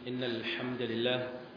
إن الحمد لله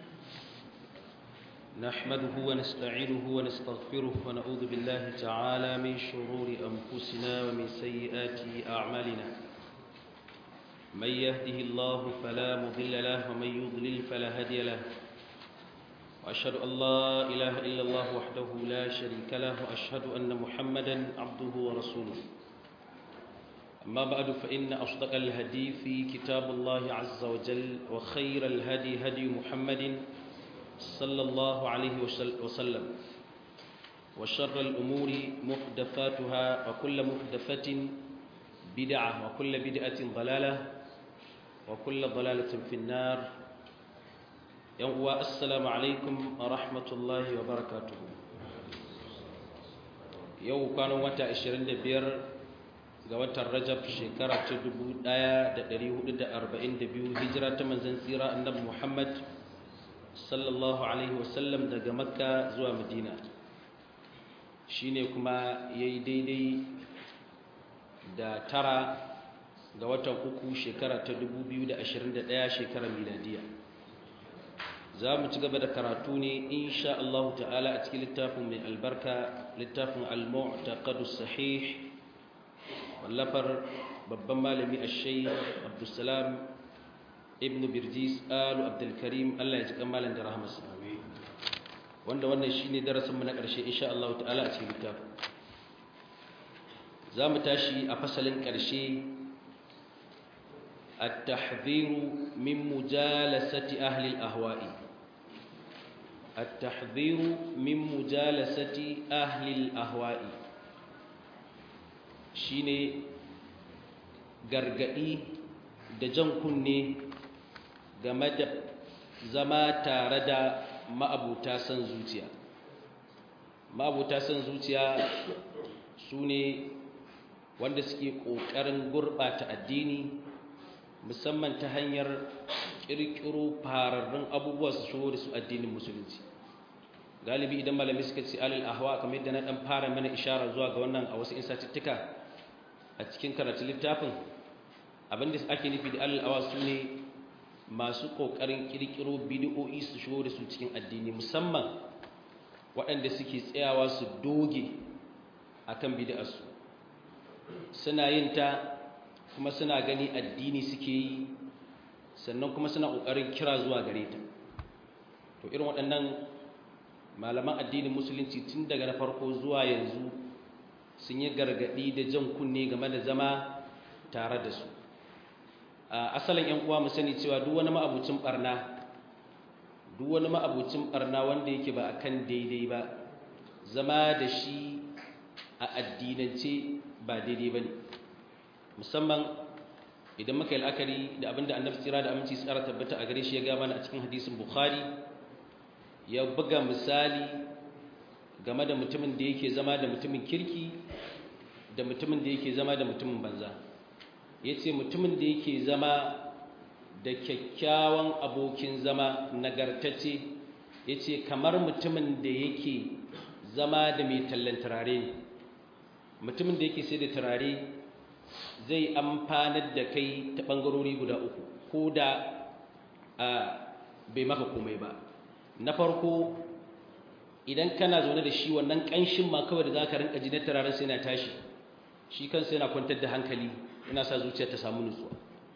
نحمده ونستعينه ونستغفره ونعوذ بالله تعالى من شرور أنفسنا ومن سيئات أعمالنا من يهده الله فلا مضل له ومن يضلل فلا هادي له وأشهد أن لا إله إلا الله وحده لا شريك له وأشهد أن محمدا عبده ورسوله أما بعد فإن أصدق الهدي في كتاب الله عز وجل وخير الهدي هدي محمد صلى الله عليه وسلم وشر الأمور محدثاتها وكل محدثة بدعة وكل بدعة ضلالة وكل ضلالة في النار يوم السلام عليكم ورحمة الله وبركاته يوم كانوا متى 25 ga watan rajab shekara ta 1442 hijira ta manzan tsira annabi muhammad sallallahu alaihi wasallam daga makka zuwa madina shine kuma ya yi daidai da tara ga watan uku shekara ta 2021 shekarar miladiya za mu ci gaba da karatu ne insha Allah ta'ala a cikin littafin mai albarka littafin al-mu'taqadus sahih wallafar babban malami a shai abdulsalam ibn birjis alu abdulkarim allah ya ji malam da rahamarsa wanda wannan shi ne darasinmu na ƙarshe insha Allah ta'ala a cikin littafin za mu tashi a fasalin ƙarshe التحذير من مجالسة أهل الأهواء التحذير من مجالسة أهل الأهواء shine gargadi da jan kunne game da zama tare da ma'abuta san zuciya ma'abuta san zuciya su ne wanda suke ƙoƙarin gurɓata addini musamman ta hanyar ƙirƙiro fararrun abubuwa su shigo da su addinin musulunci galibi idan malami suka ce alal ahwa kamar yadda na ɗan fara mana ishara zuwa ga wannan a wasu insatittuka a cikin karatun littafin abinda ake nufi da al'awa su ne masu ƙoƙarin ƙirƙiro bidiyo'i su shigo da su cikin addini musamman waɗanda suke tsayawa su doge a kan bidiyarsu suna yin ta kuma suna gani addini suke yi sannan kuma suna ƙoƙarin kira zuwa gare ta to irin waɗannan malaman addinin musulunci tun daga na farko zuwa yanzu sun yi gargaɗi da jan kunne game da zama tare da su asalin yan uwa mu sani cewa duk wani ma'abucin barna duk wani ma'abucin barna wanda yake ba akan daidai ba zama da shi a addinance ba daidai bane musamman idan muka yi la'akari da abinda annabi tsira da aminci tsara tabbata a gare shi ya ga mana a cikin hadisin bukhari ya buga misali game da mutumin da yake zama da mutumin kirki da mutumin da yake zama da mutumin banza ya ce mutumin da yake zama da kyakkyawan abokin zama nagartacce ya ce kamar mutumin da yake zama da mai tallan turare ne mutumin da yake sai da turare zai amfanar da kai ta ɓangarori guda uku ko da bai maka komai ba na farko idan kana zaune da shi wannan ƙanshin ma kawai da za ka rinka ji na turaren sai na tashi shi kansa yana kwantar da hankali yana sa zuciya ta samu nutsuwa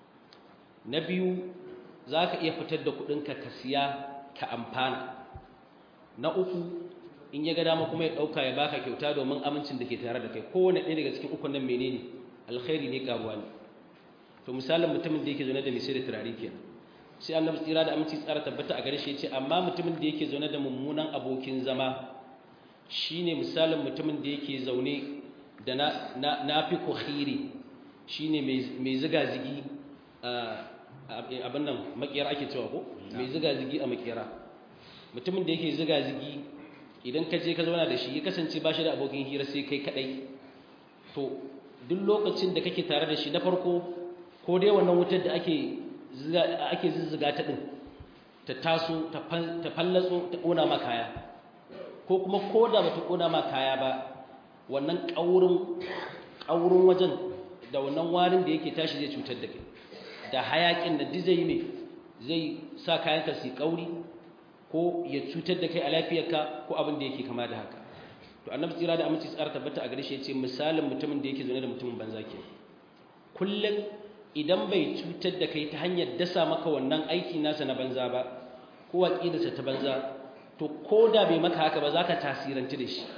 na biyu za ka iya fitar da kuɗinka ka siya ka amfana na uku in ya ga dama kuma ya ɗauka ya baka kyauta domin amincin da ke tare da kai kowane ɗaya daga cikin ukun nan menene alkhairi ne karuwa ne to misalin mutumin da yake zaune da mai sai da turare kenan sai annabi tsira da aminci tsara tabbata a gare shi yace amma mutumin da yake zaune da mummunan abokin zama shine misalin mutumin da yake zaune da na nafi kukhiri shine mai mai ziga zigi abin nan makera ake cewa ko mai ziga zigi a makera mutumin da yake ziga zigi idan ka je ka zauna da shi ya kasance ba shi da abokin hira sai kai kadai to duk lokacin da kake tare da shi na farko ko dai wannan wutar da ake ake zuzzuga ta ɗin ta taso ta fallatso ta ƙona ma kaya ko kuma ko da ba ta ƙona ma kaya ba wannan ƙaurin wajen da wannan warin da yake tashi zai cutar da kai da hayakin da duk zai ne zai sa kayanka su kauri ko ya cutar da kai a lafiyarka ko abin da yake kama da haka to annabi tsira da aminci tsara tabbata a gare shi yace misalin mutumin da yake zaune da mutumin banza ke kullum idan bai cutar da kai ta hanyar dasa maka wannan aiki nasa na banza ba ko aqidarsa ta banza to koda bai maka haka ba zaka tasiranci da shi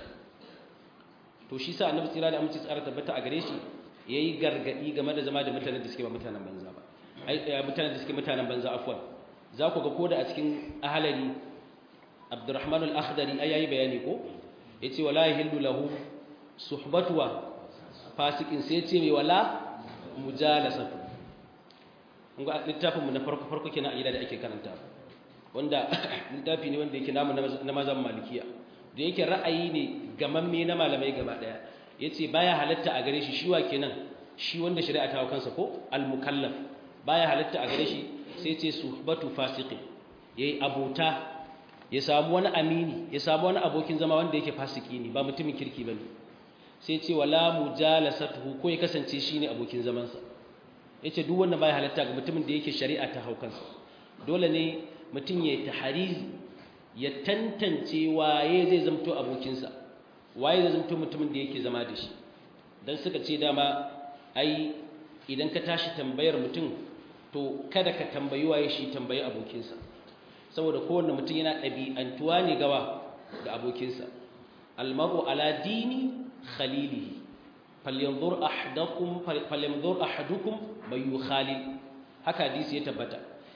to shi sa annabi tsira da aminci tsara tabbata a gare shi yayi gargadi game da zama da mutanen da suke ba mutanen banza ba ai mutanen da suke mutanen banza afwan za ku ga koda a cikin ahalari Abdurrahman al-Akhdari ai yayi bayani ko yace wala yahillu lahu suhbatuwa fasikin sai yace mai wala mujalasatu kun ga littafin mu na farko farko kenan a gida da ake karanta wanda littafi ne wanda yake namu na mazan malikiya da yake ra'ayi ne gamamme na malamai gaba daya yace baya halatta a gare shi shi wa kenan shi wanda shari'a ta hawo kansa ko al-mukallaf baya halatta a gare shi sai ce suhbatu fasiqi yayi abota ya samu wani amini ya samu wani abokin zama wanda yake fasiki ne ba mutumin kirki bane sai ce wala mujalasatuhu ko ya kasance shine abokin zaman sa yace duk wanda baya halatta ga mutumin da yake shari'a ta haukansa dole ne mutum ya taharizi ya tantance waye zai zamto abokin sa waye zai zamto mutumin da yake zama da shi dan suka ce dama ai idan ka tashi tambayar mutum to kada ka tambayi waye shi tambayi abokinsa saboda kowanne mutum yana ɗabi'antuwa ne gawa da abokinsa almaru ala dini khalilihi falyanzur ahadukum falyanzur ahadukum may yukhalil haka hadisi ya tabbata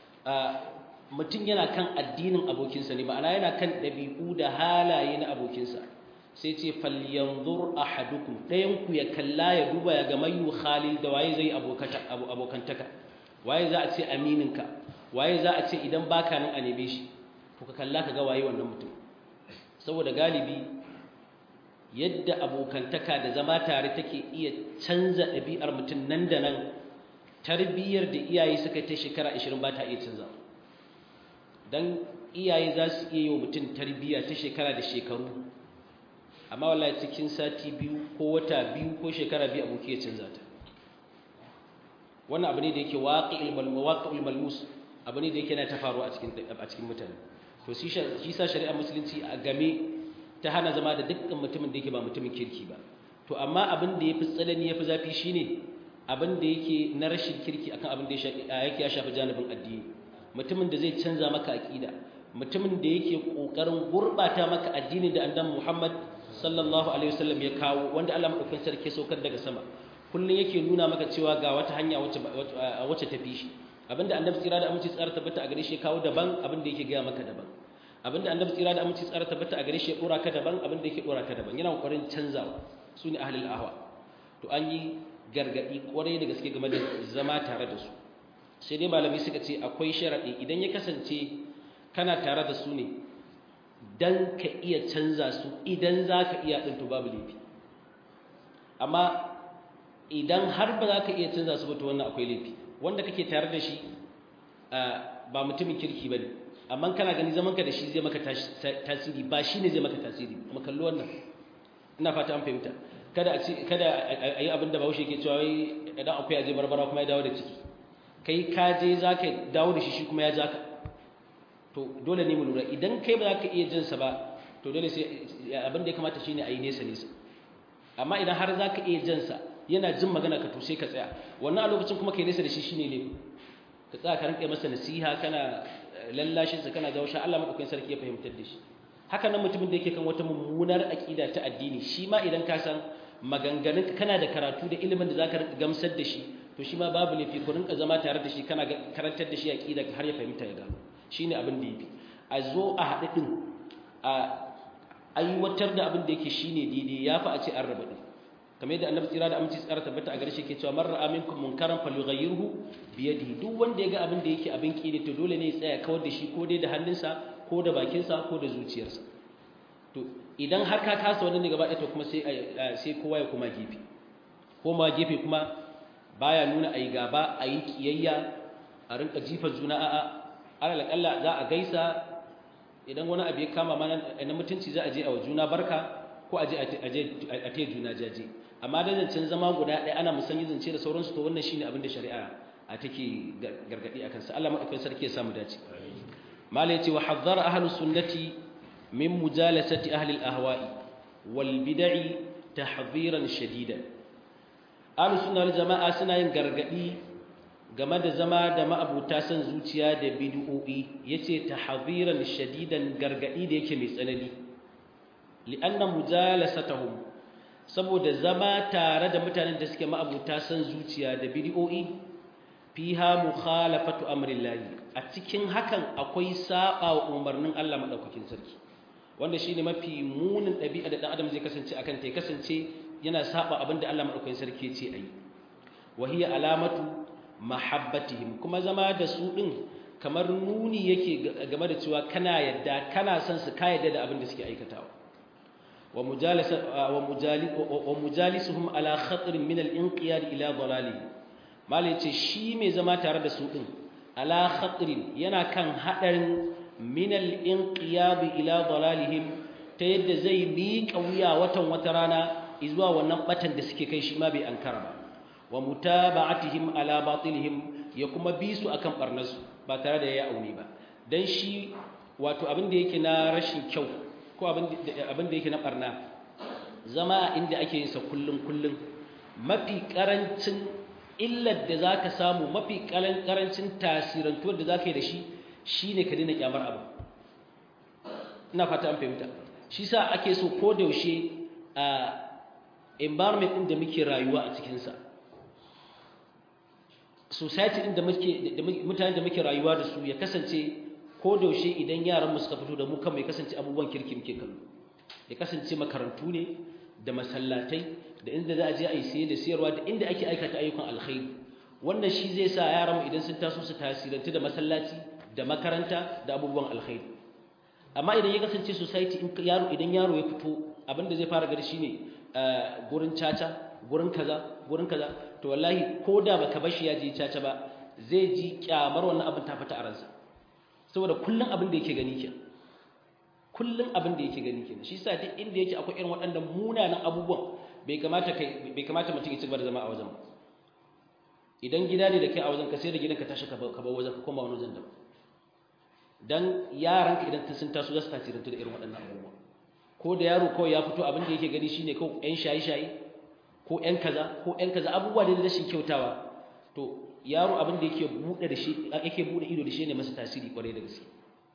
mutum yana kan addinin abokinsa ne ma'ana yana kan ɗabi'u da halaye na abokinsa sai ce falyanzur ahadukum ɗayan ku ya kalla ya duba ya ga may yukhalil da waye zai abokantaka waye za a ce amininka waye za a ce idan baka nan a neme shi to ka kalla ka ga waye wannan mutum saboda galibi yadda abokantaka da zama tare take iya canza ɗabi'ar mutum nan da nan tarbiyyar da iyaye suka ta shekara 20 ba ta iya canza dan iyaye za su iya yi wa mutum tarbiyya ta shekara da shekaru amma wallahi cikin sati biyu ko wata biyu ko shekara biyu aboki ya canza ta wannan abu ne da yake waqi'ul malmus abu ne da yake na ta faru a cikin a cikin mutane to shi sa shari'ar musulunci a game ta hana zama da dukkan mutumin da yake ba mutumin kirki ba to amma abin da yafi tsanani yafi zafi shine abin da yake na rashin kirki akan abin da yake ya shafi janibin addini mutumin da zai canza maka aqida mutumin da yake kokarin gurbata maka addini da annabi Muhammad sallallahu alaihi wasallam ya kawo wanda Allah madaukakin sarki saukar daga sama kullun yake nuna maka cewa ga wata hanya wacce wacce tafi shi abinda annabi tsira da aminci tsara tabbata a gare shi kawo daban abinda yake ga maka daban abinda annabi tsira da aminci tsara tabbata a gare shi ya dora ka daban abinda yake dora ka daban yana kokarin canzawa sune ahlul ahwa to an yi gargadi kwarai da gaske game da zama tare da su sai dai malami suka ce akwai sharadi idan ya kasance kana tare da su ne dan ka iya canza su idan zaka iya din to babu laifi amma idan har ba za ka iya canza su ba to wannan akwai laifi wanda kake tare da shi ba mutumin kirki ba ne amma kana gani zamanka da shi zai maka tasiri ba shi ne zai maka tasiri kuma kallo wannan ina fata an fahimta kada a kada a yi abin da bahaushe ke cewa wai idan akwai aje barbara kuma ya dawo da ciki kai ka je za ka dawo da shi shi kuma ya ja ka to dole ne mu lura idan kai ba za ka iya jinsa ba to dole sai abin da ya kamata shine a yi nesa nesa amma idan har za ka iya jinsa yana jin magana ka to sai ka tsaya wannan a lokacin kuma kai nesa da shi shine ne ka tsaya ka rinka masa nasiha kana lallashin sa kana jawo shi Allah madaukakin sarki ya fahimtar da shi haka nan mutumin da yake kan wata mummunar aqida ta addini shi ma idan ka san maganganun kana da karatu da ilimin da zaka rinka gamsar da shi to shi ma babu laifi ku rinka zama tare da shi kana karantar da shi aqida har ya fahimta ya gano shine abin da yafi a zo a haɗu din a aiwatar da abin da yake shine daidai yafi a ce an raba din kamar yadda annabi tsira da aminci tsara tabbata a gare shi ke cewa man ra'a minkum munkaran falyughayyirhu bi yadihi duk wanda ya ga abin da yake abin ki ne to dole ne ya tsaya kawar da shi ko dai da hannunsa ko da bakinsa ko da zuciyarsa to idan har ka kasa wannan ne gaba ɗaya to kuma sai sai kowa ya koma gefe ko ma gefe kuma baya nuna ayi gaba ayi kiyayya a rinka jifa juna a'a alal kalla za a gaisa idan wani abu ya kama mana na mutunci za a je a wa juna barka ko a je a taya juna jaje amma da zancen zama guda ɗaya ana musanyi zance da sauransu to wannan shine abin da shari'a a take gargadi akan sa Allah madaukakin sarki ya samu dace malai ce wa hazzara ahlus sunnati min mujalasati ahli al-ahwa'i wal bid'i tahdhiran shadidan ahlus sunna wal jama'a suna yin gargadi game da zama da ma'abuta san zuciya da bid'o'i yace tahdhiran shadidan gargadi da yake mai tsanani li'anna mujalasatuhum saboda zama tare da mutanen da suke ma'abuta san zuciya da bid'o'i fiha mukhalafatu amrillahi a cikin hakan akwai saba wa umarnin Allah madaukakin sarki wanda shine mafi munin dabi'a da dan adam zai kasance akan ta kasance yana saba abinda Allah madaukakin sarki ya ce ayi wa hiya alamatu mahabbatihim kuma zama da su din kamar nuni yake game da cewa kana yadda kana son su ka yadda da abin da suke aikatawa wa mujalisa wa mujali wa mujalisuhum ala khatr min al-inqiyad ila dalali mali ce shi mai zama tare da su din ala khatr yana kan hadarin min al-inqiyad ila dalalihim ta yadda zai miƙa wuya watan wata rana zuwa wannan batan da suke kai shi ma bai ankara ba wa mutaba'atihim ala batilihim ya kuma bi su akan barnasu ba tare da ya auni ba dan shi wato abin da yake na rashin kyau ko abin da yake na barna zama inda ake yin sa kullun kullun mafi karancin illar da zaka samu mafi karancin tasirantuwar da zaka yi da shi shine ka dina kyamar abu ina fata an fahimta shi sa ake so ko da yaushe a environment din da muke rayuwa a cikin sa society din da muke mutanen da muke rayuwa da su ya kasance ko da yaushe idan yaran mu suka fito da mu kan ya kasance abubuwan kirki muke kallo ya kasance makarantu ne da masallatai da inda za a je a yi saye da siyarwa da inda ake aikata ayyukan alkhairi wannan shi zai sa yaran mu idan sun taso su tasirantu da masallaci da makaranta da abubuwan alkhairi amma idan ya kasance society in yaro idan yaro ya fito abin da zai fara gari shine gurin caca gurin kaza gurin kaza to wallahi ko da baka bashi ya je caca ba zai ji kyamar wannan abin ta fita a ransa saboda kullun abin da yake gani ke kullun abin da yake gani ke shi yasa duk inda yake akwai irin waɗannan munanan abubuwan bai kamata kai bai kamata mutum ya ci gaba da zama a wajen ba idan gida ne da kai a wajen ka sai da gidan ka tashi ka bar wajen ka koma wani wajen da dan yaran ka idan sun taso za su tasirantu da irin waɗannan abubuwa ko da yaro kawai ya fito abin da yake gani shine kawai ƴan shaye-shaye ko ƴan kaza ko ƴan kaza abubuwa da rashin kyautawa to yaro abin da yake bude da shi yake bude ido da shi ne masa tasiri kwarai da gaske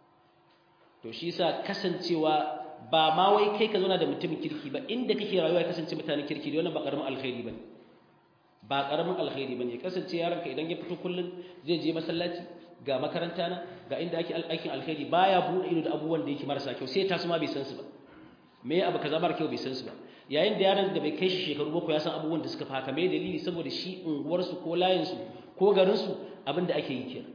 to shi yasa kasancewa ba ma wai kai ka zauna da mutumin kirki ba inda kake rayuwa ya kasance mutanen kirki wannan ba karamin alkhairi bane ba karamin alkhairi bane kasance yaron ka idan ya fito kullun zai je masallaci ga makaranta na ga inda ake aikin alkhairi baya bude ido da abubuwan da yake marasa kyau sai tasu ma bai san su ba me abu kaza mara kyau bai san su ba yayin da yaron da bai kai shi shekaru bakwai ya san abubuwan da suka fa haka me dalili saboda shi unguwarsu ko layinsu ko garinsu abin da ake yi kenan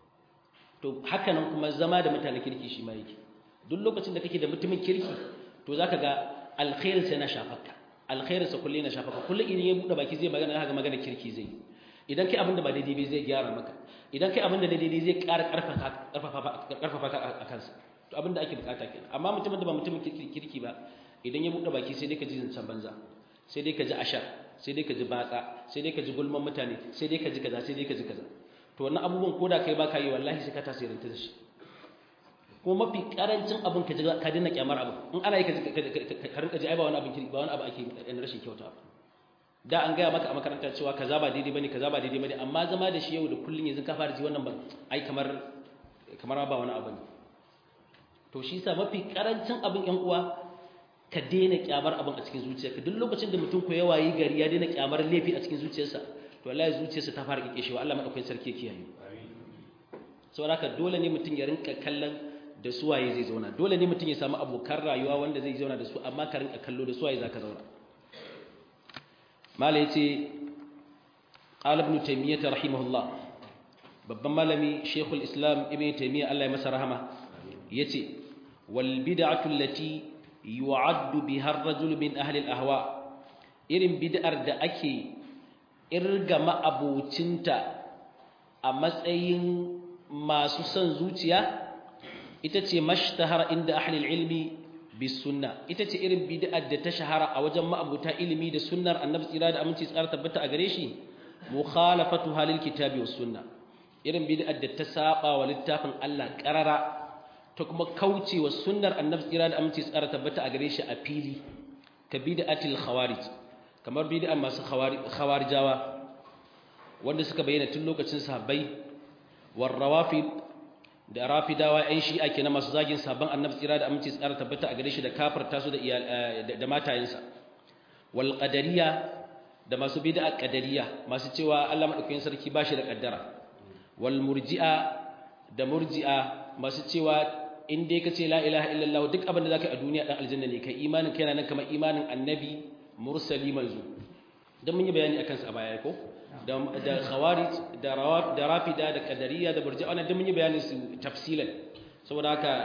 to haka nan kuma zama da mutanen kirki shi ma yake duk lokacin da kake da mutumin kirki to zaka ga alkhairin sai na shafarka alkhairin sa kullu na shafarka kullu idan ya bude baki zai magana haka magana kirki zai idan kai abin da ba daidai bai zai gyara maka idan kai abin da daidai zai ƙara ƙarfafa ƙarfafa ka a kansa to abin da ake bukata kenan amma mutumin da ba mutumin kirki ba idan ya bude baki sai dai ka ji zancen banza sai dai ka ji ashar sai dai ka ji batsa sai dai ka ji gulman mutane sai dai ka ji kaza sai dai ka ji kaza to wannan abubuwan ko da kai baka yi wallahi sai ka tasiranta da shi ko mafi karancin abin ka ji ka dinna kyamar abin in ana yi ka ka rinka ji ai ba wani abin kirki ba wani abu ake yin rashin kyauta ba da an gaya maka a makaranta cewa kaza ba daidai bane kaza ba daidai bane amma zama da shi yau da kullun yanzu ka fara ji wannan ba ai kamar kamar ba wani abu ne to shi yasa mafi karancin abin yan uwa ka daina kyamar abin a cikin zuciyarka duk lokacin da mutum ko ya wayi gari ya daina kyamar laifi a cikin zuciyarsa to wallahi zuciyarsa ta fara kike shewa Allah madaukakin sarki yake yayi saboda haka dole ne mutum ya rinka kallon da suwaye zai zauna dole ne mutum ya samu abokan rayuwa wanda zai zauna da su amma ka rinka kallo da suwaye zaka zauna mala yace qala ibn taymiyyah rahimahullah babban malami shaykhul islam ibn taymiyyah Allah ya masa rahama yace wal bid'atu allati yu'addu biha ar-rajul min ahli al-ahwa irin bid'ar da ake irga ma'abocinta a matsayin masu son zuciya ita ce mashtahara inda ahli ilmi bis sunna ita ce irin bid'ar da ta shahara a wajen ma'abuta ilimi da sunnar annabi tsira da aminci tsara tabbata a gare shi mukhalafatu halil kitabi was sunna irin bid'ar da ta saba wa littafin Allah qarara ta kuma kauce wa sunnar annabi tsira da aminci tsara tabbata a gare shi a fili ka bid'atil khawarij kamar bid'ar masu khawarijawa wanda suka bayyana tun lokacin sahabbai war rawafid da rafidawa ƴan shi'a kenan masu zagin sabon annabi tsira da aminci tsara tabbata a gare shi da kafarta su da da matayensa wal qadariyya da masu bid'a qadariyya masu cewa Allah madaukakin sarki bashi da kaddara wal murji'a da murji'a masu cewa in dai kace la ilaha illallah duk abin da zaka a duniya dan aljanna ne kai imanin kai nan kamar imanin annabi mursali manzo dan mun yi bayani akan sa a baya ko da da khawarij da rawaf da rafida da qadariyya da murji'a wannan dan mun yi bayanin su tafsilan saboda haka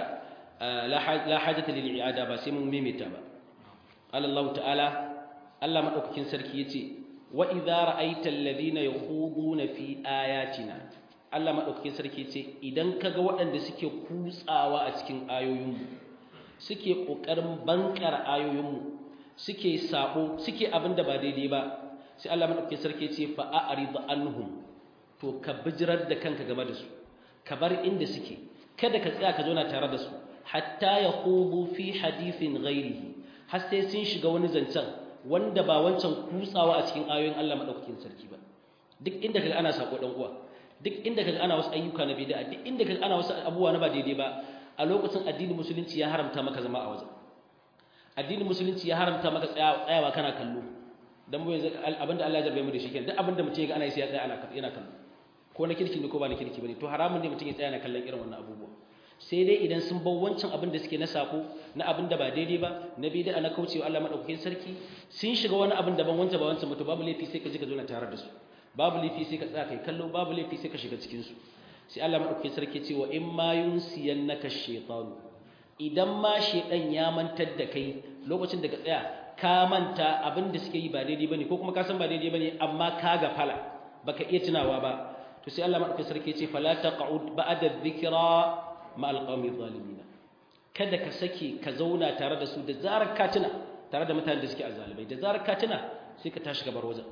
la hajata lil i'ada ba sai mun mimita ba Allah ta'ala Allah madaukakin sarki yace wa idza ra'aita alladhina yakhuduna fi ayatina Allah madaukakin sarki yace idan kaga waɗanda suke kutsawa a cikin ayoyinmu suke kokarin bankar ayoyinmu suke sabo suke abinda ba daidai ba sai Allah madaukakin sarki yace fa a'rid anhum to ka bijirar da kanka game da su ka bar inda suke kada ka tsaya ka zauna tare da su hatta yaqubu fi hadithin ghairihi har sai sun shiga wani zancen wanda ba wancan kutsawa a cikin ayoyin Allah madaukakin sarki ba duk inda kaga ana sako dan uwa duk inda kaga ana wasu ayyuka na bid'a duk inda kaga ana wasu abubuwa na ba daidai ba a lokacin addinin musulunci ya haramta maka zama a wajen addinin musulunci ya haramta maka tsayawa kana kallo dan mu yanzu abinda Allah ya jarbe mu da shi kenan duk abinda mutum ya ga ana yi sai ya tsaya ana yana kallo ko na kirki ne ko ba na kirki bane to haramun ne mutum ya tsaya yana kallon irin wannan abubuwa sai dai idan sun bar wancan abin da suke na sako na abin da ba daidai ba na bid'a na kaucewa Allah madaukakin sarki sun shiga wani abin daban wancan ba wancan mutu babu laifi sai ka ji ka zo na tare da su babu laifi sai ka tsaya kai kallo babu laifi sai ka shiga cikin su sai Allah madaukakin sarki ce wa in ma yunsiyannaka shaytan idan ma shaydan ya mantar da kai lokacin da ka tsaya ka manta abin da suke yi ba daidai bane ko kuma ka san ba daidai bane amma ka gafala baka iya tunawa ba to sai Allah madaukakin sarki ce fala taq'ud ba'da dhikra ma alqawmi zalimin kada ka sake ka zauna tare da su da zarar ka tuna tare da mutanen da suke azzalibai da zarar ka tuna sai ka tashi gabar wajen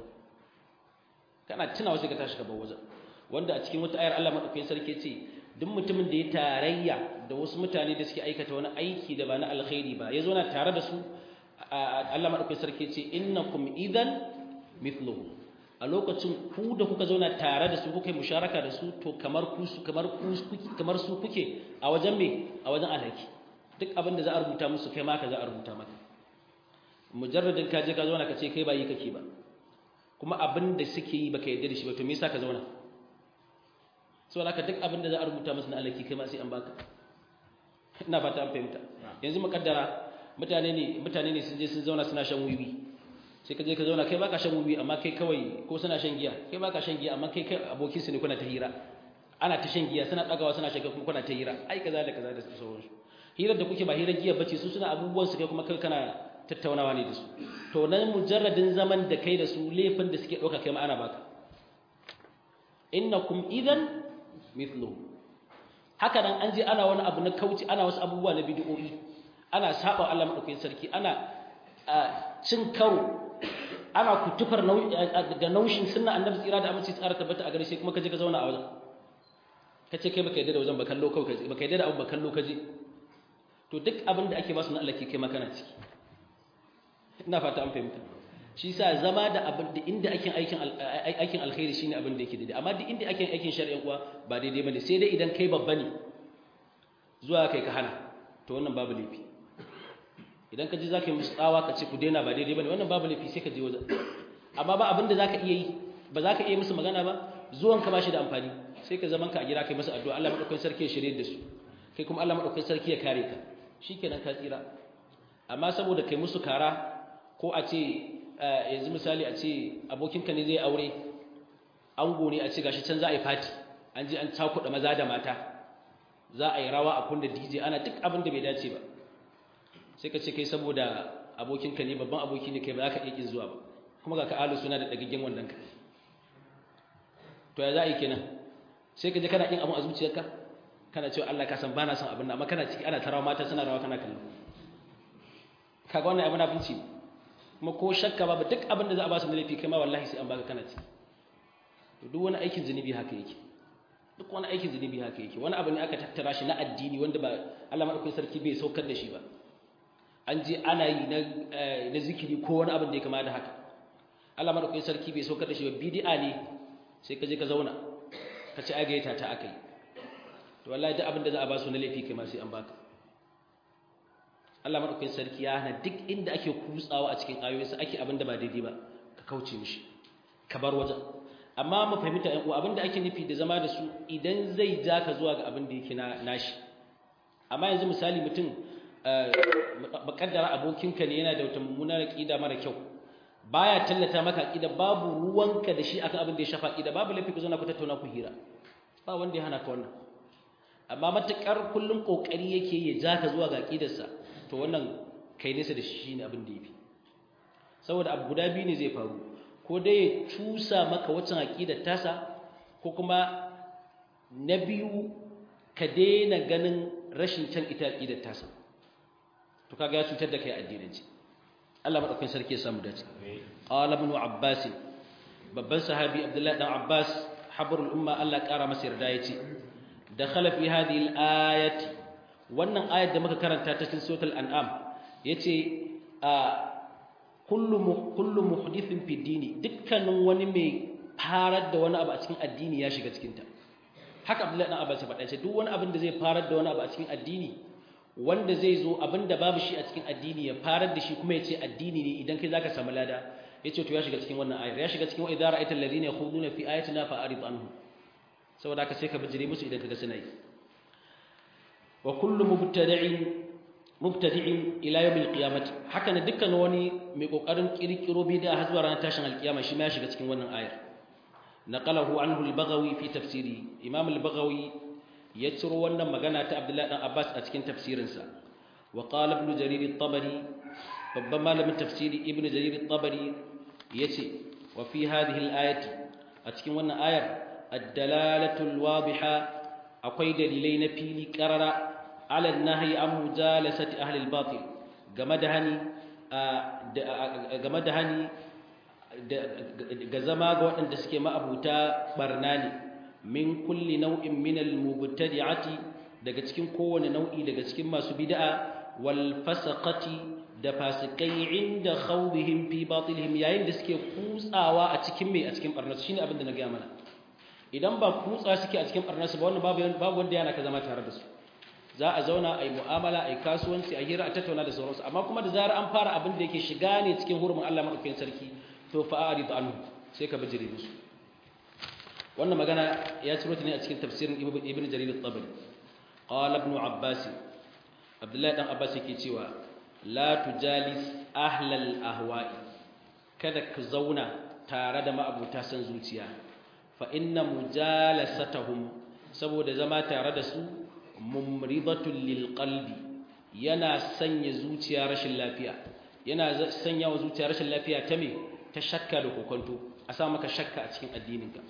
kana tunawa sai ka tashi gabar wajen wanda a cikin wata ayar Allah madaukakin sarki ce duk mutumin da ya tarayya da wasu mutane da suke aikata wani aiki da ba na alkhairi ba ya zauna tare da su Allah madaukakin sarki ce innakum idan mithluhum a lokacin ku da kuka zauna tare da su kuka yi musharaka da su to kamar ku su kamar ku kamar su kuke a wajen me a wajen alhaki duk abin da za a rubuta musu kai ma ka za a rubuta maka mujarradin ka je ka zauna ka ce kai ba yi kake ba kuma abin da suke yi baka yarda da shi ba to me yasa ka zauna saboda haka duk abin da za a rubuta musu na alhaki kai ma sai an baka ina fata an fahimta yanzu mukaddara mutane ne mutane ne sun je sun zauna suna shan wiwi sai ka je ka zauna kai baka shan wubi amma kai kawai ko suna shan giya kai baka shan giya amma kai kai abokin su ne kuna ta hira ana ta shan giya suna dagawa suna shan kuma kuna ta hira ai kaza da kaza da sauransu hirar da kuke ba hirar giya bace su suna abubuwan su kai kuma kai kana tattaunawa ne da su to nan mujarradin zaman da kai da su laifin da suke dauka kai ma ana baka innakum idan mithlu haka nan an je ana wani abu na kauci ana wasu abubuwa na bid'o'i ana saba Allah madaukakin sarki ana cin karo ana kutufar da naushin sunna annabi tsira da aminci tsara tabbata a gare shi kuma kaje ka zauna a wajen kace kai baka yadda da wajen ba kallo kawai kaje baka yadda da abu ba kallo kaje to duk abin da ake ba su na Allah ke kai makana ciki ina fata an fahimta shi yasa zama da abin da inda aikin aikin aikin alkhairi shine abin da yake daidai amma duk inda aikin aikin shari'a kuwa ba daidai bane sai dai idan kai babba ne zuwa kai ka hana to wannan babu laifi idan ka ji za ka yi musu tsawa ka ce ku daina ba daidai ba ne wannan babu laifi sai ka je wajen amma ba abin da za ka iya yi ba za ka iya musu magana ba zuwan ka ba shi da amfani sai ka zaman ka a gida kai musu addu'a Allah madaukakin sarki ya shirye da su kai kuma Allah madaukakin sarki ya kare ka shikenan ka tsira amma saboda kai musu kara ko a ce yanzu misali a ce abokinka ne zai aure ango ne a ce gashi can za a yi fati an je an cakuɗa maza da mata za a yi rawa a kunda DJ ana duk abin da bai dace ba sai ka ce kai saboda abokinka ne babban aboki ne kai ba za ka iya kin zuwa ba kuma ga ka alu suna da dagaggen wannan ka to ya za a yi kenan sai ka je kana yin abun a zuciyarka kana cewa Allah ka san bana son abin nan amma kana ciki ana tarawa mata suna rawa kana kallo kaga wannan abin abinci kuma ko shakka babu duk abin da za a ba su na laifi kai ma wallahi sai an baka kana ciki to duk wani aikin zunubi haka yake duk wani aikin zunubi haka yake wani abu ne aka tattara shi na addini wanda ba Allah madaukakin sarki bai saukar da shi ba an je ana yi na na zikiri ko wani abin da ya kama da haka Allah madaukakin sarki bai saukar da shi ba bid'a ne sai ka je ka zauna ka ci agaita ta akai to wallahi duk abin da za a ba su na laifi kai ma sai an baka Allah madaukakin sarki ya hana duk inda ake kutsawa a cikin ayoyinsa ake abin da ba daidai ba ka kauce mishi ka bar wajen amma mu fahimta ɗan uwa abin da ake nufi da zama da su idan zai ja ka zuwa ga abin da yake na nashi amma yanzu misali mutum bakaddara abokinka ne yana da wata mummunar aqida mara kyau baya tallata maka aqida babu ruwanka da shi akan abin da ya shafa aqida babu lafi ku zo na ku tattauna ku hira ba wanda ya hana ka wannan amma matakar kullum kokari yake ya ja ka zuwa ga aqidarsa to wannan kai nesa da shi ne abin da yafi saboda abu guda biyu ne zai faru ko dai ya cusa maka wacin aqidar tasa ko kuma na biyu ka daina ganin rashin can ita aqidar tasa to kaga ya cutar da kai addinanci Allah madaukakin sarki ya samu dace qala ibn abbas babban sahabi abdullahi dan abbas habrul umma Allah kara masa yarda yace dakhala fi hadhihi al-ayati wannan ayat da muka karanta ta cikin suratul an'am yace a kullu kullu muhdithin fi dini dukkanin wani mai farar da wani abu a cikin addini ya shiga cikin ta haka abdullahi dan abbas ya faɗa ce duk wani abin da zai farar da wani abu a cikin addini wanda zai zo abinda babu shi a cikin addini ya farar da shi kuma ya ce addini ne idan kai zaka samu lada ya ce to ya shiga cikin wannan ayar ya shiga cikin wa idza ra'aita alladhina yakhuduna fi ayatina fa'rid anhum saboda haka sai ka bijire musu idan kaga suna yi wa kullu mubtadi'in mubtadi'in ila yawm al-qiyamah haka ne dukkan wani mai kokarin kirkiro bid'a har zuwa ranar tashin al-qiyama shi ma ya shiga cikin wannan ayar naqalahu anhu al-baghawi fi tafsiri imam al-baghawi ya ciro wannan magana ta Abdullahi dan Abbas a cikin tafsirinsa wa qala ibn jarir at-tabari babban malamin tafsiri ibn jarir at-tabari yace wa fi hadhihi al-ayati a cikin wannan ayar ad-dalalatu al-wadiha akwai dalilai na fili qarara ala an-nahyi an mujalasati ahli al-batil game da hani game da hani ga zama ga waɗanda suke ma'abuta barna ne min kulli nau'in min al-mubtadi'ati daga cikin kowane nau'i daga cikin masu bid'a wal fasaqati da fasikai inda khawdihim fi batilihim yayin da suke kutsawa a cikin mai a cikin barnasu shine abin da na ga mana idan ba kutsa suke a cikin barnasu ba wannan babu babu wanda yana ka zama tare da su za a zauna a yi mu'amala a yi kasuwanci a hira a tattauna da sauransu amma kuma da zarar an fara abin da yake shiga ne cikin hurumin Allah madaukakin sarki to fa'arid anhu sai ka bijire musu wannan magana ya ciro ta ne a cikin tafsirin ibn jarir at-tabari qala ibn abbas abdullahi dan abbas yake cewa la tujalis ahlal ahwa'i kada ka zauna tare da ma'abuta san zuciya fa inna mujalasatahum saboda zama tare da su mumridatul lil qalbi yana sanya zuciya rashin lafiya yana sanya wa zuciya rashin lafiya ta me ta shakka da kokonto a sa maka shakka a cikin addininka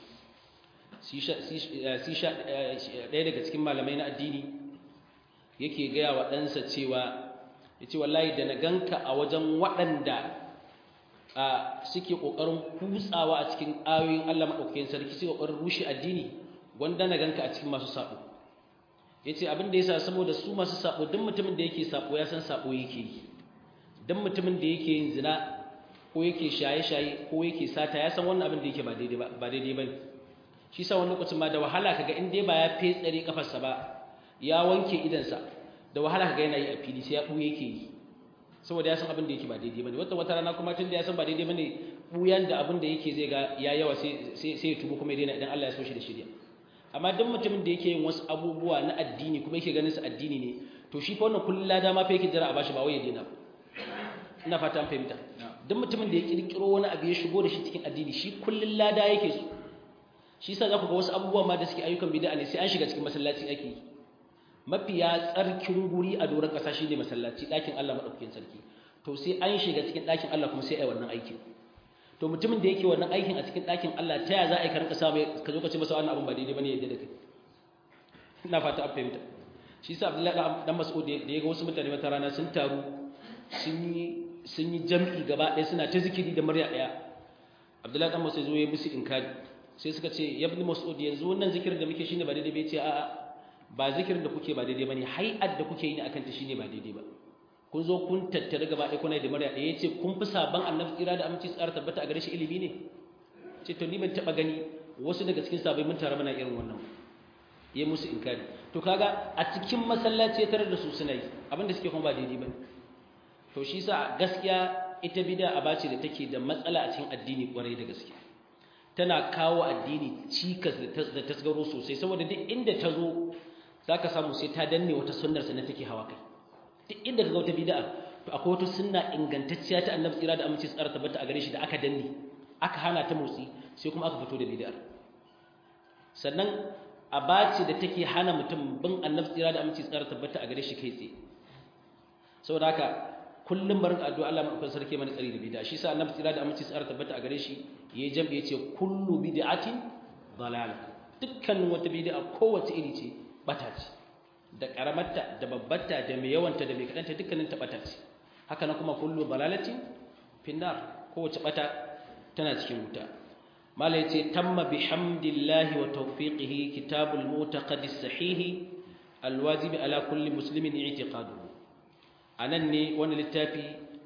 ɗaya daga cikin malamai na addini yake gaya wa ɗansa cewa ya ce wallahi da na ganka a wajen waɗanda suke ƙoƙarin kutsawa a cikin ayoyin Allah maɗaukakin sarki suke ƙoƙarin rushe addini wanda na ganka a cikin masu saɓo ya ce abin da ya sa saboda su masu saɓo duk mutumin da yake saɓo ya san saɓo yake yi duk mutumin da yake yin zina ko yake shaye-shaye ko yake sata ya san wannan abin da yake ba daidai ba ne shi sa wani lokacin ma da wahala kaga in dai ba ya fetsare kafarsa ba ya wanke idansa da wahala kaga yana yi a fili sai ya buye yake yi saboda ya san abin da yake ba daidai bane wata wata rana kuma tun da ya san ba daidai bane buyan da abin da yake zai ga ya yawa sai sai ya tubu kuma ya daina idan Allah ya so shi da shirya amma duk mutumin da yake yin wasu abubuwa na addini kuma yake ganin su addini ne to shi fa wannan kullun lada ma fa yake jira a bashi ba wai ya daina ba ina fata an fahimta duk mutumin da ya kirkiro wani abu ya shigo da shi cikin addini shi kullun lada yake so shi yasa za ku ga wasu abubuwa ma da suke ayyukan bid'a ne sai an shiga cikin masallaci ake yi mafiya tsarkin guri a doron ƙasa shine masallaci ɗakin Allah madaukakin sarki to sai an shiga cikin ɗakin Allah kuma sai ai wannan aikin to mutumin da yake wannan aikin a cikin ɗakin Allah ta ya za a yi karka samu ka zo ka ce masa wannan abun ba daidai bane yadda da kai ina fata an fahimta shi yasa Abdullahi dan Mas'ud da ya ga wasu mutane wata rana sun taru sun yi sun yi jam'i gaba ɗaya suna ta zikiri da murya ɗaya Abdullahi dan Mas'ud zo ya musu inkari sai suka ce ya ibn mas'ud yanzu wannan zikirin da muke shine ba daidai ba ce a'a ba zikirin da kuke ba daidai bane hay'at da kuke yi ne akan ta shine ba daidai ba kun zo kun tattare gaba ɗaya kuna da murya ɗaya yace kun fi saban annabi tsira da aminci tsara tabbata a gare shi ilimi ne ce to ni ban taba gani wasu daga cikin sabai mun tare mana irin wannan yayi musu inkari to kaga a cikin masallaci tare da su suna yi abinda suke kuma ba daidai bane to shi sa gaskiya ita bid'a abace da take da matsala a cikin addini kwarai da gaskiya tana kawo addini cikas da tasgaro sosai saboda duk inda ta zo zaka samu sai ta danne wata sunnar sa take hawa kai duk inda ka ga wata bid'a to akwai wata sunna ingantacciya ta Annabi tsira da aminci tsara tabbata a gare shi da aka danne aka hana ta motsi sai kuma aka fito da bid'ar sannan abace da take hana mutum bin Annabi tsira da aminci tsara tabbata a gare shi kai tsaye saboda haka kullum barin addu'a Allah madaukakin sarki mana tsari da bid'a shi sa Annabi tsira da aminci tsara tabbata a gare shi yayi jam'i yace kullu bid'atin dalal dukkan wata bid'a kowace iri ce bata ce da karamarta da babbarta da mai yawanta da mai kadanta dukkanin ta bata ce haka nan kuma kullu dalalatin finnar kowace bata tana cikin wuta mala yace tamma bihamdillahi wa tawfiqihi kitabul mu'taqad as-sahih alwajibi ala kulli muslimin i'tiqaduhu anan ne wannan littafi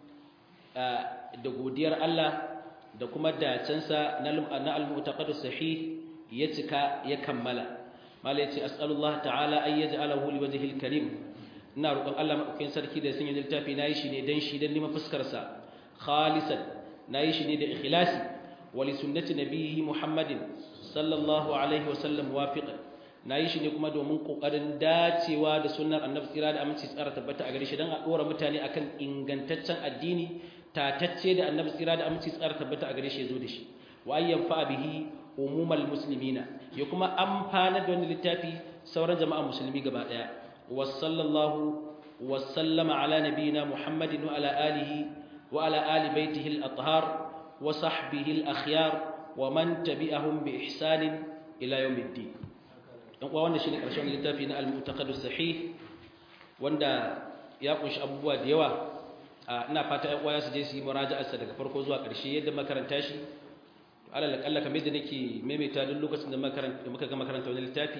da godiyar Allah da kuma dacensa na al-mu'taqad as-sahih ya cika ya kammala mala yace as'alullah ta'ala ay yaj'alahu liwajhil karim ina roƙon Allah madaukakin sarki da sanya littafi nayi shi ne dan shi dan nima fuskar sa khalisan nayi shi ne da ikhlasi wa li sunnati nabiyhi muhammadin sallallahu alaihi wa sallam wafiqan nayi shi ne kuma domin kokarin dacewa da sunnar annabi tsira da aminci tsara tabbata a gare shi dan a dora mutane akan ingantaccen addini tatacce da annabi tsira da aminci tsara tabbata a gare shi yazo da shi wa ayyan fa bihi umumal muslimina ya kuma amfana da wani littafi sauran jama'a musulmi gaba daya wa sallallahu wa sallama ala nabiyina muhammadin wa ala alihi wa ala ali baitihi al-athhar wa sahbihi al-akhyar wa man tabi'ahum bi ihsanin ila yawmiddin dan uwa wannan shine karshen littafi na al-mu'taqad sahih wanda ya kunshi abubuwa da yawa ina fata ƴan uwa su je su yi muraja'arsa daga farko zuwa ƙarshe yadda makaranta shi alal akalla kamar yadda nake maimaita duk lokacin da muka ga makaranta wani littafi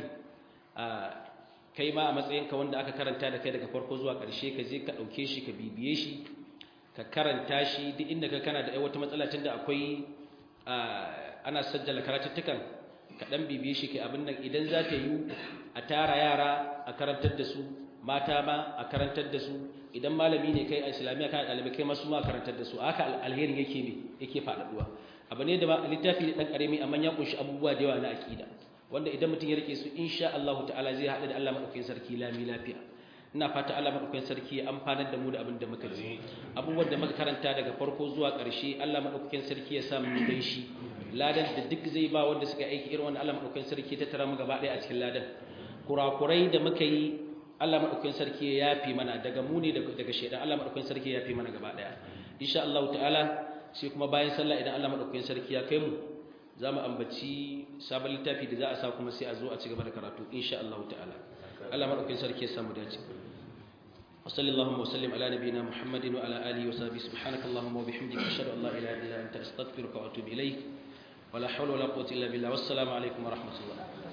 kai ma a matsayinka wanda aka karanta da kai daga farko zuwa ƙarshe ka je ka ɗauke shi ka bibiye shi ka karanta shi duk inda ka kana da wata matsala tunda akwai ana sajjala karatuttukan ka ɗan bibiye shi kai abin nan idan za ta yi a tara yara a karantar da su mata ma a karantar da su idan malami ne kai a islamiyya kana ɗalibai kai masu ma karantar da su haka alherin yake ne yake faɗaɗuwa abu ne da ba littafi ne dan karami amma ya kunshi abubuwa da yawa na akida wanda idan mutum ya rike su insha Allah ta'ala zai haɗu da Allah madaukakin sarki lami lafiya ina fata Allah madaukakin sarki ya amfanar da mu da abin da muka ji abubuwan da muka karanta daga farko zuwa ƙarshe Allah madaukakin sarki ya sa mu dan shi ladan da duk zai ba wanda suka aiki irin wannan Allah madaukakin sarki ta tara mu gaba ɗaya a cikin ladan kurakurai da muka yi Allah madaukakin sarki ya yafi mana daga mu ne daga shedan Allah madaukakin sarki ya yafi mana gaba ɗaya insha Allah ta'ala sai kuma bayan sallah idan Allah madaukakin sarki ya kai mu za mu ambaci sabon littafi da za a sa kuma sai a zo a ci gaba da karatu insha Allah ta'ala Allah madaukakin sarki ya samu dace wa sallallahu wa sallim ala nabiyyina muhammadin wa ala alihi wa sahbihi subhanaka allahumma wa bihamdika ashhadu an la ilaha illa anta astaghfiruka wa atubu ilayk wa la hawla wa la quwwata illa billah wassalamu alaikum wa rahmatullah